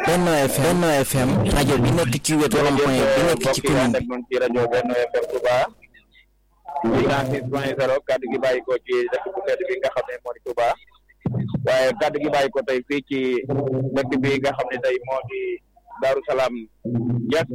Benno FM Benno FM rajo bi nekk ci wetu rond-point bi nekk ci commune bi. moom ci rajo Benno FM Touba ci cent six point zéro kaddu gi bàyyi ko ci dëkk bu tedd bi nga xam ne moo di Touba waaye kaddu gi bàyyi ko tey fii ci dëkk bi nga xam ne tey moo di Daaru Salaam Diass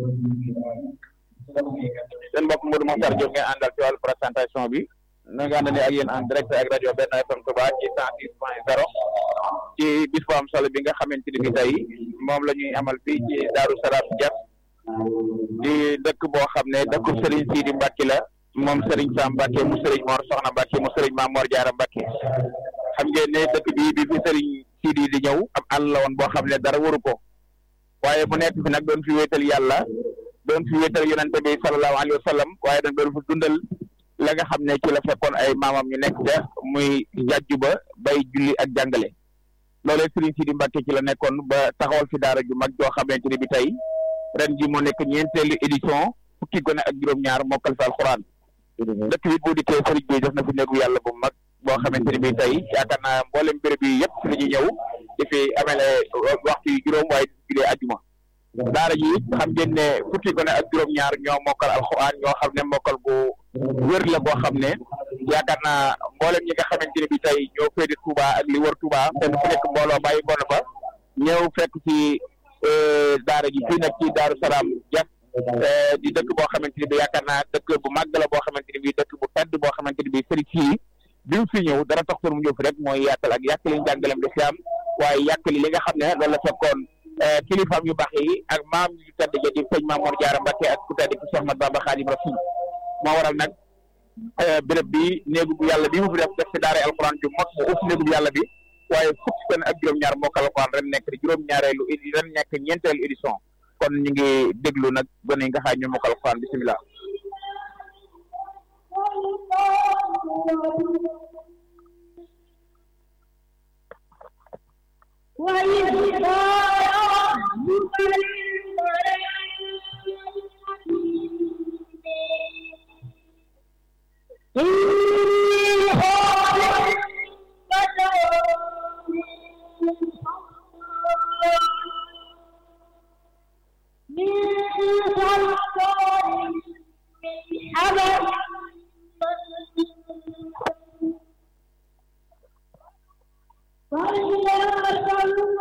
seen mbokk Modou Mokhtar Diop ngeen àndal ci wàllu présentation bi na nga àndale ak yéen en direct ak rajo Benno FM Touba ci cent six point zéro ci bis bu am solo bi nga xamante ni bi tey moom la ñuy amal fii ci Daaru Salaam Diass di dëkk boo xam ne dëkku Serigne Sidi Mbacke la moom Serigne Sam Mbacke mu Serigne Mor Soxna Mbacke mu Serigne Maam Mor Jaara Mbacke xam ngeen ne dëkk bi bi fi Serigne Sidi di ñëw ab àll la woon boo xam ne dara waru ko waaye mu nekk fi nag doon fi wéetal yàlla doon fi wéetal yonente bi sallallahu alayhi wa sallam waaye nag doon fi dundal la nga xam ne ci la fekkoon ay maamam ñu nekk ca muy jàjju ba bay julli ak jàngale loolee Serigne Sidi Mbacke ci la nekkoon ba taxawal fi daara ju mag joo xamante ni bi tey ren ji moo nekk ñeenteelu édition fukki gone ak juróom-ñaar mokkal fi alxuraan dëkk bi bu dikkee sëriñ bi def na fi néegu yàlla bu mag boo xamante ni bi tey yaakaar naa mboolem béréb yi yëpp fi la ñuy ñëw di fi amele waxtu yu juróom waaye di fi julee ajuma daara ji xam ngeen ne fukki gone ak juróom-ñaar ñoo mokkal alxuraan ñoo xam ne mokkal bu wér la boo xam ne yaakaar naa mboolem ñi nga xamante ni bi tey ñoo féete Touba ak li wër Touba kenn ku nekk mbooloo bàyyi ko na fa ñëw fekk ci daara ji fii nag ci Daaru Salaam Diass di dëkk boo xamante ni bi yaakaar naa dëkk bu màgg la boo xamante ni bi dëkk bu tedd boo xamante ni bi sëriñ fii bi mu fi ñëw dara tax mu ñëw fi rek mooy yaatal ak yàkkali njàngalem lislaam waaye yàkkali li nga xam ne loolu la fekkoon kilifaam yu baax yi ak maam yu tedd ja di sëñ Maam Mor Jaara Mbacke ak ku tedd ki Cheikh Ahmad Bamba Xaadim Rasul moo waral nag béréb bi néegu bu yàlla bi mu fi def def fi daara alquran ju mag mu uf néegu bu yàlla bi waaye fukki fan ak juróom-ñaar mokkal alquran ren nekk di juróom-ñaareelu ren nekk ñeenteelu édition kon ñu ngi déglu nag gone yi nga xam ñu mokkal alquran bisimilah. وإذ قال ربك للملائكة إني خالق بشرا من صلصال من حمأ مسنون فإذا سويته